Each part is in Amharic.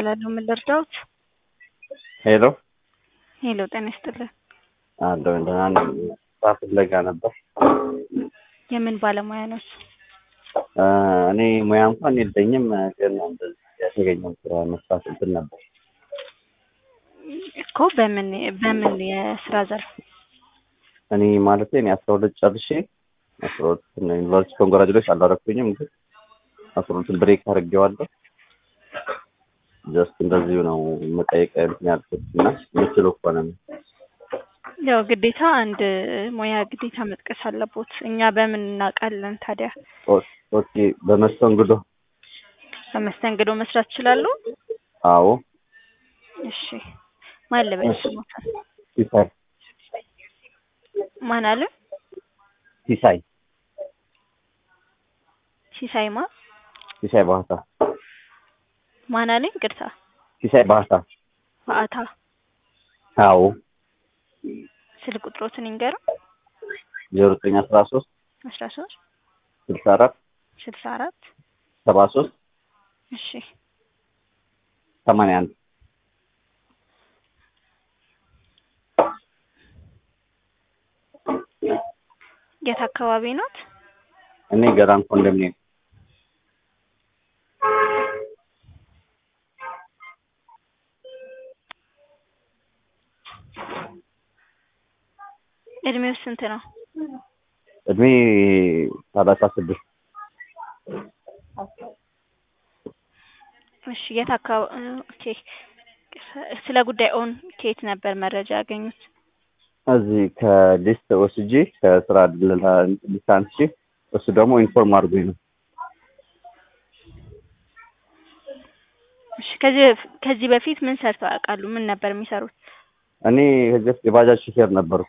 እባላለሁ። ምን ልርዳዎት? ሄሎ ሄሎ፣ ጤና ይስጥልን። አለሁ ደህና ነኝ። ስራ ፍለጋ ነበር። የምን ባለሙያ ነዎት? እ እኔ ሙያ እንኳን የለኝም፣ ግን እንደዚህ የተገኘው ስራ መስራት እንትን ነበር። እኮ በምን በምን የስራ ዘርፍ? እኔ ማለት እኔ አስራ ሁለት ጨርሼ አስራ ሁለት ዩኒቨርሲቲ ኮንግራጁሌት አላረኩኝም፣ ግን አስራ ሁለትን ብሬክ አድርጌዋለሁ። ጀስት እንደዚሁ ነው መጠየቅ እንትን ያልኩት እና የምችለው ከሆነ ነው። ያው ግዴታ አንድ ሙያ ግዴታ መጥቀስ አለቦት። እኛ በምን እናውቃለን ታዲያ? ኦ- ኦኬ በመስተንግዶ በመስተንግዶ መስራት ይችላሉ? አዎ እሺ፣ ማን ልበል እሺ። ስሞታል? ሲሳይ ማን አለ? ሲሳይ ሲሳይማ ሲሳይ ባህታ ማን አለኝ? ቅርታ ሲሳይ ባህታ በአታ አዎ ስልክ ቁጥሮትን ይንገሩ። ዜሮ ዘጠኝ አስራ ሶስት አስራ ሶስት ስልሳ አራት ስልሳ አራት ሰባ ሶስት እሺ ሰማንያ አንድ የት አካባቢ ኖት? እኔ ገራን ኮንዶሚኒየም እድሜው ስንት ነው? እድሜ ሰላሳ ስድስት እሺ የት አካባቢ ኦኬ። ስለ ጉዳዩን ከየት ነበር መረጃ ያገኙት? እዚህ ከሊስት ወስጄ ከስራ ሊስት አንስቼ እሱ ደግሞ ኢንፎርም አድርጎኝ ነው። እሺ ከዚህ በፍ- ከዚህ በፊት ምን ሰርተው ያውቃሉ? ምን ነበር የሚሰሩት? እኔ ከዚህ በፊት የባጃጅ ሹፌር ነበርኩ።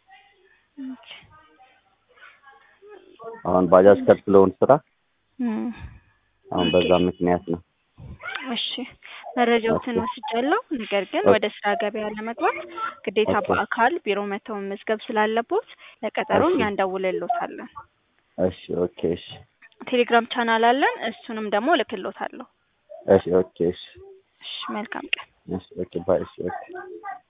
አሁን ባጃጅ ከፍለውን ስራ እም፣ አሁን በዛ ምክንያት ነው። እሺ መረጃዎትን ኦኬ። ወስጃለሁ። ነገር ግን ኦኬ። ወደ ስራ ገበያ ለመግባት ግዴታ ኦኬ። በአካል ቢሮ መተው መመዝገብ ስላለቦት ለቀጠሮ እሺ። እኛ እንደውልሎታለን። እሺ ኦኬ እሺ ቴሌግራም ቻናል አለን። እሱንም ደግሞ እልክሎታለሁ። እሺ ኦኬ እሺ እሺ መልካም ቀን። እሺ ኦኬ ባይ እሺ ኦኬ